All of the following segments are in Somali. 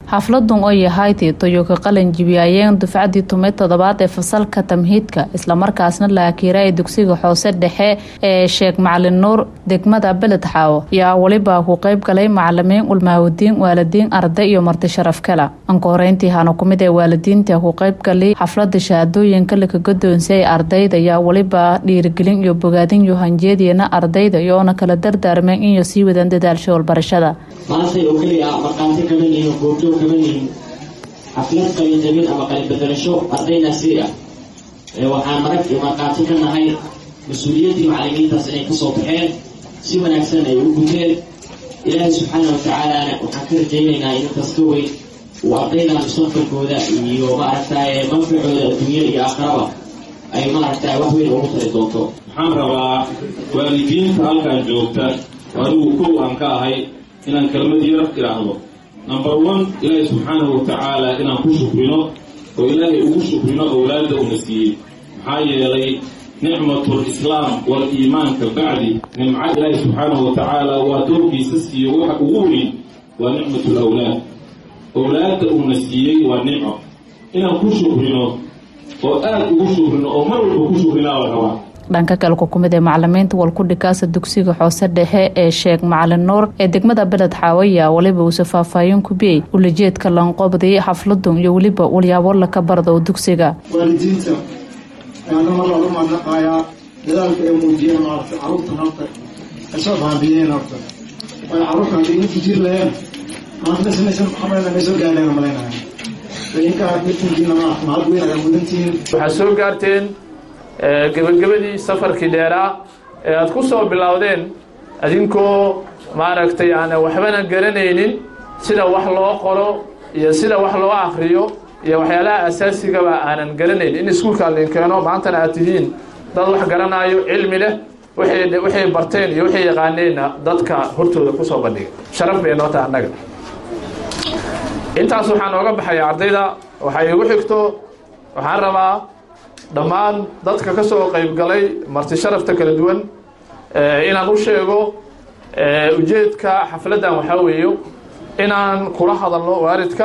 xafladun oo yahayti toyoka qalin jibiyaayeen dufcadii tumay toddobaad ee fasalka tamhiidka islamarkaasna la akiiraay dugsiga hoose dhexe ee sheekh macalin nuur degmada beled xaawo yaa weliba ku qayb galay macalimiin ulmaawadiin waalidiin arday iyo marti sharaf kala anka horeyntii hana kumid ee waalidiinta ku qayb galay xaflada shahaadooyinka laka godoonsiyay ardayda yaa weliba dhiirigelin iyo bogaadin iyo hanjeediyana ardayda iyoona kala dardaarmeen inay sii wadaan dadaalsha walbarashada maantay oo keliya ah markhaati kaban yihiin goobjoog kaban yihiin xaflad qalin jabin ama qalin bedelasho ardaydaasi ah waxaan marag iyo markhaati ka nahay mas-uuliyaddii macalimiintaas inay kasoo baxeen si wanaagsan ay u guteen ilaahay subxaana watacaalana waxaan ka rajaynaynaa inantaas ka weyn uu ardayda mustaqbalkooda iyo maaragtay manficooda adduunya iyo aakhiraba ay maaragtay wax weyn ugu tari doonto waxaan rabaa waalidiinta halkan joogta anigu kow aan ka ahay inaan kelmad yar idhaahdo number one ilaahay subxaanahu watacaala inaan ku shukrino oo ilaahay ugu shukrino owlaadda una siiyey maxaa yeelay nicmatul islaam wal iimaanka bacdi nimco ilaahay subxaanahu watacaala waa doorkiisa siiyo waxa ugu weyn waa nicmatul awlaad owlaadda uuna siiyey waa nicmo inaan ku shukrino oo aada ugu shukrino oo mar walba ku shukrinaa la rabaa dhanka kale ku kumid ee macalimiinta walkudhikaasa dugsiga xoose dhexe ee sheekh macalin nuur ee degmada beled xaawaya weliba uuse faahfaahin kubiyey ulajeedka lanqobday xafladun iyo weliba walyaabo laka bardo dugsiga waalidiinta ayaana mar lagu mahadnaqayaa dadaalka ay muujiyeen maarata carruurtan horta ay soo baabiyeen horta waayo carruurta haddii ina fijir laheen maanta samaysan maxamed may soo gaareen malaynahay idinkaa midkinkiina maarata mahad weyn ayaa mudantihiin waxaad soo gaarteen gebagabadii safarkii dheeraa ee aada ku soo bilowdeen adinkoo maaragtay aan waxbana garanaynin sida wax loo qoro iyo sida wax loo akriyo iyo waxyaalaha asaasigaba aanan garanayn in iskuulka lin keeno maantana aad tihiin dad wax garanaayo cilmi leh waxay barteen iyo waxay yaqaaneenna dadka hortooda kusoo bandhigay sharaf bay noo taha annaga intaas waxaa nooga baxaya ardayda waxay igu xigto waxaan rabaa dhammaan dadka ka soo qayb galay marti sharafta kala duwan inaan u sheego ujeedka xafladdan waxaa weeyo inaan kula hadalno waalidka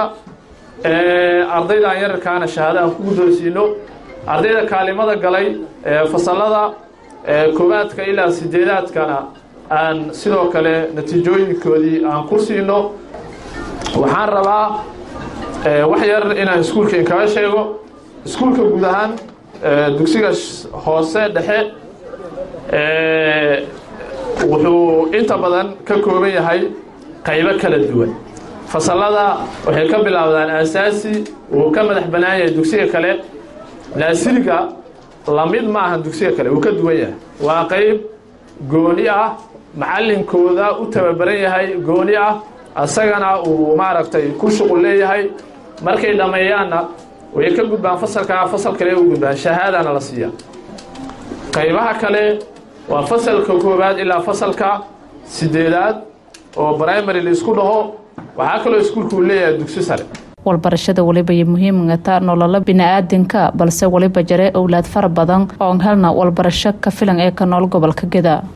ardaydan yararkaana shahaado aan ku guddoonsiino ardayda kaalimada galay fasalada koowaadka ilaa sideedaadkana aan sidoo kale natiijooyinkoodii aan ku siino waxaan rabaa wax yar inaan iskuulka inkaga sheego iskuulka guud ahaan dugsiga hoose dhexe wuxuu inta badan ka kooban yahay qaybo kala duwan fasalada waxay ka bilaabdaan asaasi wuu ka madax bannaan yahay dugsiga kale naasiriga lamid ma ahan dugsiga kale wuu ka duwan yahay waa qayb gooni ah macalinkooda u tababaran yahay gooni ah asagana uu maaragtay ku shuqul leeyahay markay dhammeeyaanna way ka gudbaan fasalkaa fasal kale u gudbaan shahaadana la siiya qaybaha kale waa fasalka koowaad ilaa fasalka sideedaad oo primary la isku dhaho waxaa kaloo iskuulka uu leeyahay dugsi sare walbarashada weliba iyo muhiimgata nololo bini-aadanka balse weliba jare owlaad fara badan oon helna walbarasho ka filan ee ka nool gobolka geda